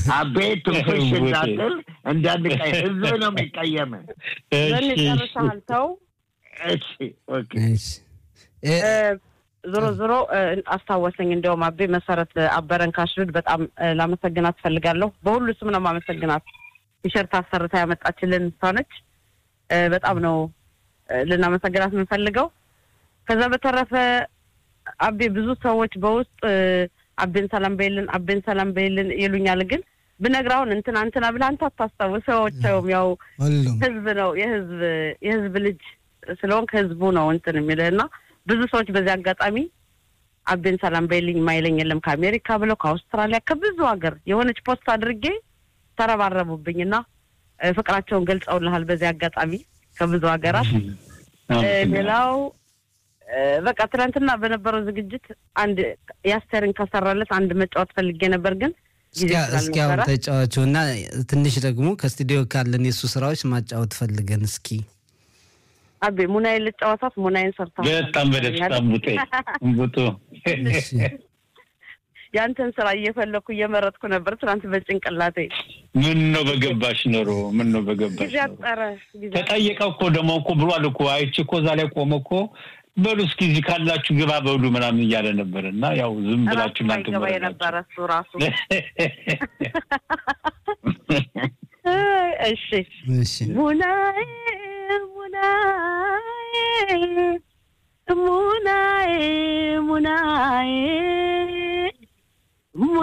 አቤ ትንፍሽ እንዳትል እንዳንቀይ ህዝብ ነው የሚቀየም። ዘን ጨርሰሃል። ተው እሺ ኦኬ እሺ እ፣ ዞሮ ዞሮ እ፣ አስታወሰኝ። እንዲያውም አቤ መሰረት አበረን ካሽሉድ በጣም እ፣ ላመሰግናት ፈልጋለሁ። በሁሉ ስም ነው ማመሰግናት። ቲሸርት አሰርታ ያመጣችልን እሷ ነች። እ፣ በጣም ነው እ፣ ልናመሰግናት የምንፈልገው። ከዛ በተረፈ አቤ ብዙ ሰዎች በውስጥ እ፣ አቤን ሰላም በይልን፣ አቤን ሰላም በይልን ይሉኛል። ግን ብነግራውን እንትና እንትና ብለህ አንተ አታስታውሰውም። ያው ሁሉም ህዝብ ነው የህዝብ የህዝብ ልጅ ስለሆንክ ህዝቡ ነው እንትን የሚልህ እና ብዙ ሰዎች በዚህ አጋጣሚ አቤን ሰላም በይልኝ ማይለኝ የለም ከአሜሪካ ብለው ከአውስትራሊያ ከብዙ ሀገር የሆነች ፖስት አድርጌ ተረባረቡብኝ እና እ፣ ፍቅራቸውን ገልጸውልሃል በዚህ አጋጣሚ ከብዙ ሀገራት እ፣ ሌላው እ፣ በቃ ትናንትና በነበረው ዝግጅት አንድ የአስቴርን ከሰራለት አንድ መጫወት ፈልጌ ነበር ግን ጊዜ እስኪ እስኪ አሁን ስላልነበረ ተጫዋቹ እና ትንሽ ደግሞ ከስቱዲዮ ካለን የእሱ ስራዎች ማጫወት ፈልገን እስኪ አቤ ሙናዬን ልጫወታት ሙናዬን ሰርታ በጣም በደስታ ቡጤ ቡጡ እሺ። ያንተን ስራ እየፈለኩ እየመረጥኩ ነበር ትናንት በጭንቅላቴ ምን ነው በገባሽ ኖሮ ምን ነው በገባሽ ጊዜ ኖሮ አጠረ ጊዜ ተጠየቀ እኮ ደግሞ እኮ ብሏል እኮ አይቼ እኮ እዛ ላይ ቆመ እኮ በሉ እስኪ እዚህ ካላችሁ ግባ በሉ ምናምን እያለ ነበር እና ያው ዝም ራሱ ብላችሁ እናንተ ማይገባ ወረዳችሁ። የነበረ እሱ ራሱ እሺ እሺ ሙናዬ ሙናዬ ሙናዬ ሙናዬ